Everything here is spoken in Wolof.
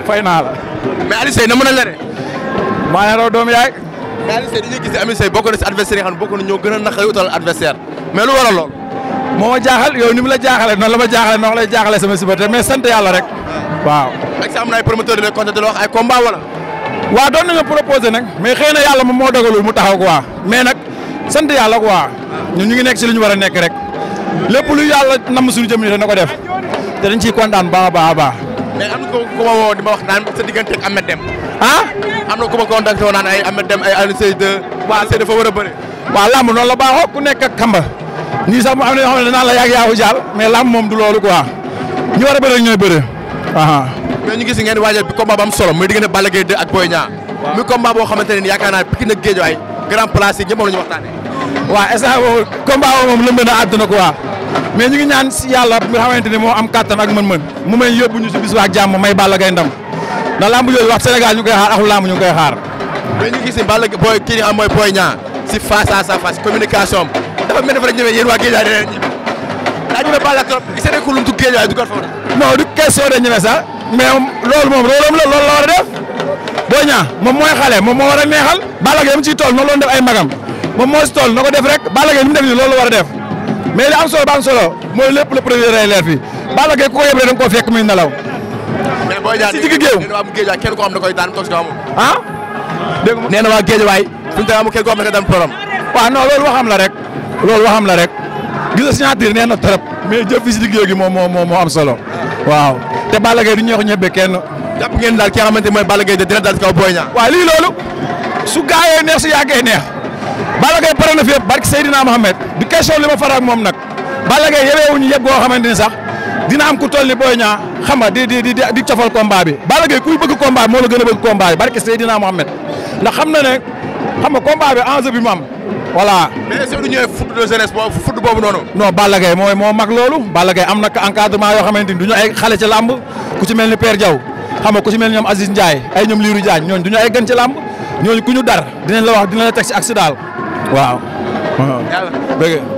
fay naa la. mais Alioune Seye na mën a la de. maa ngi raw doom yaay. mais Alioune Seye dañuy gis ne Alioune Seye bokk na si adversaire yi nga xam ne bokk na ñoo gën a naqari utal adversaire mais lu waral lool. moo ma jaaxal yow ni mu la jaaxalee noonu la ma jaaxalee noonu lay jaaxalee sama supporter mais sant yàlla rek. waaw. ak sa am na ay promoteur de compte di la wax ay combat wala. waaw doon nañu proposé nag mais xëy na yàlla moom moo dogalul mu taxaw quoi mais nag sant yàlla quoi ñun ñu ngi nekk si li ñu war a nekk rek lépp lu yàlla namm suñu jëm ni na ko def te dañ ciy kontaan baax a baax a baax. mais am na ko ku ma woo di ma wax naan sa diggante ak Ahmed Deme. ah. am na ku ma contacté woon naan ay Ahmed Deme ay Alioune Seye 2. waa Alioune Seye dafa war a bëri. waaw làmb noonu la baaxoo ku nekk ak kamba ñii sax mu am na yoo xam ne danaan la yàgg yaawu jaal mais làmb moom du loolu quoi ñi war a bëre ñooy bëre. mais ñu gis ngeen waajal bi combat bu am solo muy diggante Balla Gaye 2 ak Boy Niang. muy combat boo xamante ne nii yaakaar naa Pikine ak Guédiawaye grand place yi ñëpp moom la ñu waxtaanee. waaw instant boobu combat boobu moom lëmb na àdduna quoi mais ñu ngi ñaan si yàlla mi nga xamante ni moo am kattan ak mën-mën mu may yóbbu ñu si bis ak jàmm may Balla Gaye ndam ndax lamb yooyu wax Sénégal ñu ngi koy xaar axul lamb ñu ngi koy xaar. mais ñu gis ni Balla Boy kii nga xam mooy Boy Niang si face à face communication am dafa mel dafa rek ñëwee yéen waa Guédiawaye dinañ ñibbi daa ñëwee Balla trop gis nañ ko lu mu tudd Guédiawaye du ko fa non du question de ñeme sax mais loolu moom rôlam la loolu la war a def Boy Niang moom mooy xale moom moo war a neexal Balla Gaye mu ciy tool noonu la def ay magam moom moo si tool na ko def rek Balla Gaye li mu def nii loolu la war a def mais li am solo ba am solo mooy lépp le premier day leer fii Balla Gaye ku ko yëb rek da nga koo fekk muy nelaw. mais Boy Niang si digg géew nee na waa Guédiawaye kenn ko xam da koy daan toog si amul. ah. dégg nga nee na waa Guédiawaye fu ñu tawee amul kenn ko xam da koy daan borom. waaw non loolu waxam la rek loolu waxam la rek gis nga signature nee na trop mais jëf fi si digg gi moom moo moo am solo waaw te Balla Gaye du ñeexu ñebe kenn. jàpp ngeen daal ki nga xamante mooy Balla Gaye de dina dal si kaw Boy Niang. waaw lii loolu su gaayee neex su yàggee neex Balla Gaye pare na fi yëpp barki Seydina Mohamed du question li ma faral ak moom nag Balla Gaye yebewuñu yëpp goo xamante ni sax dina am ku toll ni Boy Niang xam nga di di di di cofal combat bi Balla Gaye kuy bëgg combat bi moo la gën a bëgg combat bi barki Seydina Mohamed ndax xam na ne xam nga combat bi enjeu bi mu am voilà. mais est-ce que du ñëwee foot de jeunesse boobu foot boobu noonu. non Balla Gaye mooy moo mag loolu Balla Gaye am na encadrement yoo xamante ni du ñu ay xale ci làmb ku ci mel ni Père Diaw xam nga ku ci mel ni ñoom Aziz Ndiaye ay ñoom Lirou Diagne ñooñu du ñu ay gën ci làmb ñooñu ku ñu dar dinañ la wax dinañ la teg ci accident waaw. yàlla dëgg